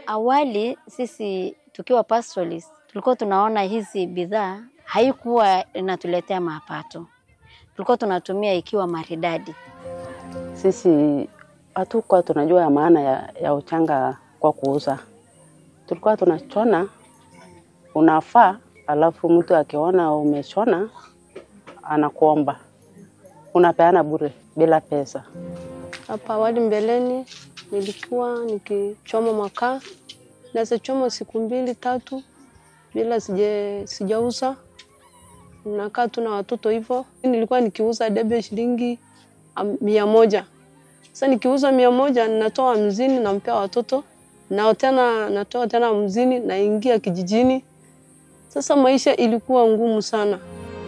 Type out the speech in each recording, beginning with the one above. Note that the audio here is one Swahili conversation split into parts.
Awali sisi tukiwa pastoralist, tulikuwa tunaona hizi bidhaa haikuwa inatuletea mapato, tulikuwa tunatumia ikiwa maridadi. Sisi hatukuwa tunajua ya maana ya, ya uchanga kwa kuuza. Tulikuwa tunachona unafaa, alafu mtu akiona umechona anakuomba, unapeana bure bila pesa. Hapa awali mbeleni nilikuwa nikichoma makaa, naweza choma siku mbili tatu bila sije sijauza, nakaa tu na watoto hivyo. Nilikuwa nikiuza debe shilingi am- mia moja. Sasa nikiuza mia moja ninatoa hamsini nampea watoto, nao tena natoa tena hamsini naingia kijijini. Sasa maisha ilikuwa ngumu sana.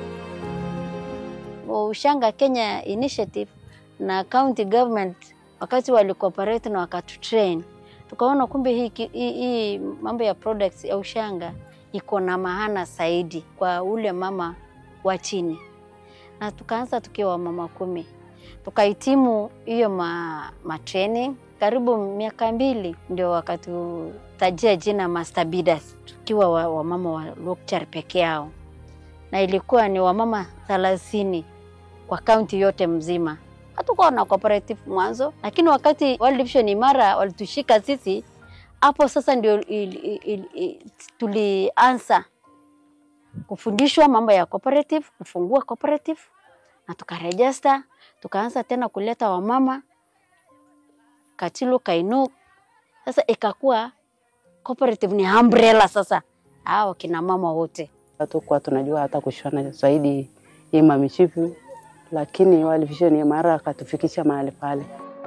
Ushanga Kenya Initiative na county government wakati walicooperate na wakatutrain, tukaona kumbe hii, ki- hii, hii mambo ya products ya ushanga iko na maana zaidi kwa ule mama wa chini, na tukaanza tukiwa mama kumi, tukahitimu hiyo ma, ma training karibu miaka mbili, ndio wakatutajia jina Master Bidders, tukiwa wa- wamama wa Lokichar peke yao, na ilikuwa ni wamama thelathini kwa kaunti yote mzima. Hatukuwa na cooperative mwanzo, lakini wakati World Vision Imara walitushika sisi, hapo sasa ndio il, il, il, il, tulianza kufundishwa mambo ya cooperative, kufungua cooperative na tukarejesta, tukaanza tena kuleta wamama Katilu Kainuk. Sasa ikakuwa cooperative ni umbrella sasa, hao kina mama wote Hatukuwa tunajua hata kushona zaidi hii mamishipi, lakini World Vision Imara akatufikisha mahali pale.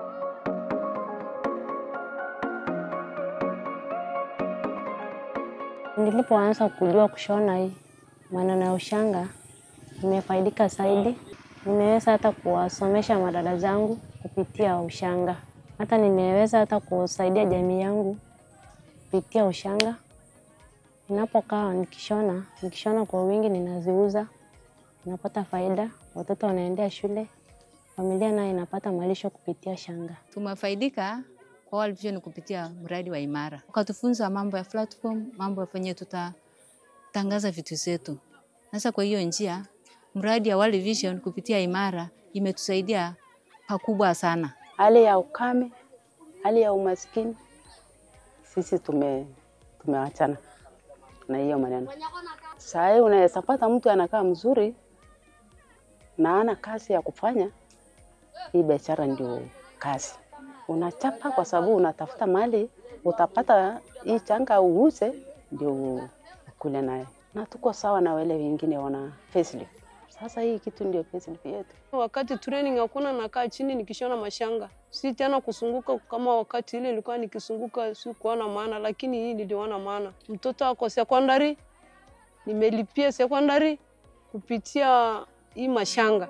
Nilipoanza kujua kushona hii maneno ya ushanga, nimefaidika zaidi. Nimeweza hata kuwasomesha madada zangu kupitia ushanga, hata nimeweza hata kusaidia jamii yangu kupitia ushanga. Ninapokaa nikishona, nikishona kwa wingi, ninaziuza, ninapata faida, watoto wanaendea shule, familia nayo inapata malisho kupitia shanga. Tumefaidika kwa World Vision kupitia mradi wa Imara, wakatufunza mambo ya platform, mambo ya venye tutatangaza vitu zetu. Sasa kwa hiyo njia, mradi ya World Vision kupitia Imara imetusaidia pakubwa sana. Hali ya ukame, hali ya umaskini, sisi tume tumeachana na hiyo maneno. Saa hii unaweza pata mtu anakaa mzuri na ana kazi ya kufanya, hii biashara ndio kazi. Unachapa kwa sababu unatafuta mali, utapata hii changa uuze ndio ukule naye, na tuko sawa na wale wengine wana facelift. Sasa hii kitu ndio facelift yetu. Wakati training hakuna, nakaa chini nikishona mashanga, si tena kusunguka kama wakati ile ilikuwa nikisunguka, si kuona maana, lakini hii niliona maana. Mtoto ako secondary, nimelipia secondary kupitia hii mashanga.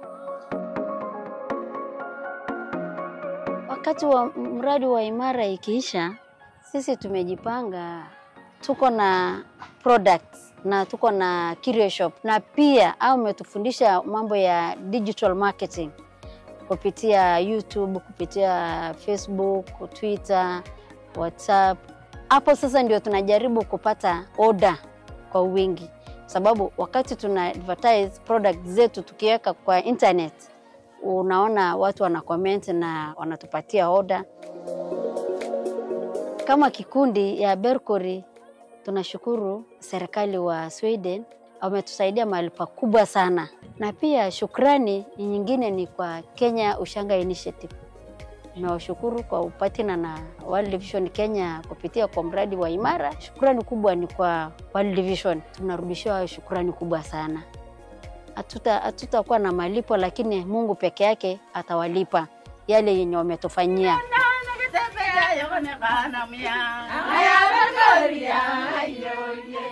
Wakati wa mradi wa Imara ikiisha, sisi tumejipanga, tuko na products na tuko na curio shop, na pia au umetufundisha mambo ya digital marketing kupitia YouTube, kupitia Facebook, Twitter, WhatsApp. Hapo sasa ndio tunajaribu kupata order kwa wingi, sababu wakati tuna advertise product zetu tukiweka kwa internet unaona watu wana comment na wanatupatia oda. Kama kikundi ya Berkori, tunashukuru serikali wa Sweden wametusaidia mahali pakubwa sana, na pia shukrani nyingine ni kwa Kenya Ushanga Initiative. Nawashukuru kwa upatina na World Vision Kenya kupitia kwa mradi wa Imara. Shukrani kubwa ni kwa World Vision, tunarudishiwa shukrani kubwa sana hatuta hatutakuwa na malipo, lakini Mungu peke yake atawalipa yale yenye wametufanyia. Aya, Victoria, ayo, yeah.